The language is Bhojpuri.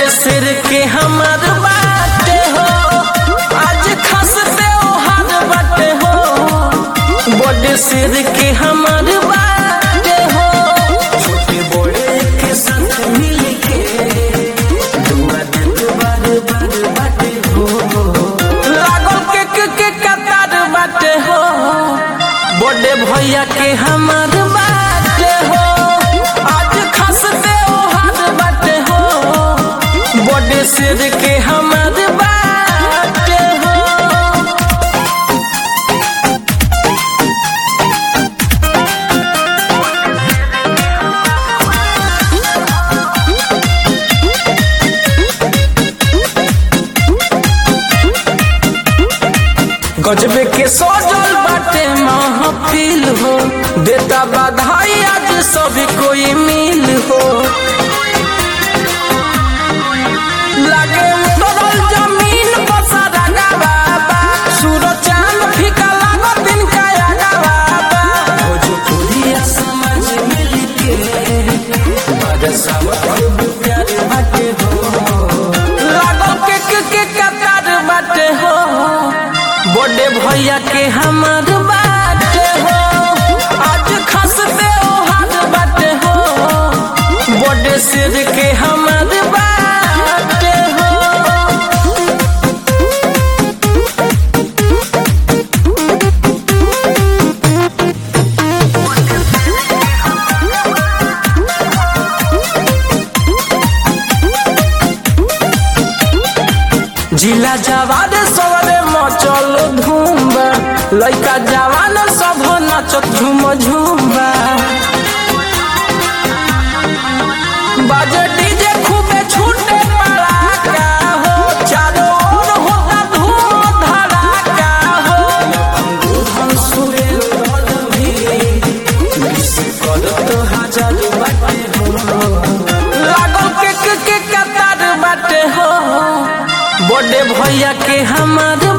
बड़े सिर के हमार बाटे हो आज खस त्योहार बाटे हो बड़े सिर के हमार बाटे हो छोटे बड़े के साथ मिल के दुआ देत बार बार बाटे हो लागल के के के कतार बाटे हो बड़े भैया के हमार बाटे हो आज खस त्योहार बाटे हो बड़े सिर के हमार बाटे हो गजबे के सजल बाटे महफिल हो देता बधाई आज सभी कोई मिल हो लागे उतरल जमीन पर सारा बाबा सूरज चांद फीका लागो दिन का आगा बाबा भोजपुरिया समाज मिल के बादशाह खूब प्यार बाटे हो लागो के के के कतार बाटे हो बड़े भैया के हमार बाटे हो आज खस त्योहार बाटे हो बड़े सिर के हमार बाटे हो जिला जवान सबरे मचल धूम्बा लइका जवान सब नाचत झूम झूम्बा बाजे डीजे खूबे छूटे पड़ाका हो चारों ओर होता धूम धड़ाका हो हम सुरे रोड भी मिस करत हजार बाटे हो लागल के के के कतार बाटे हो बड़े भैया के हमार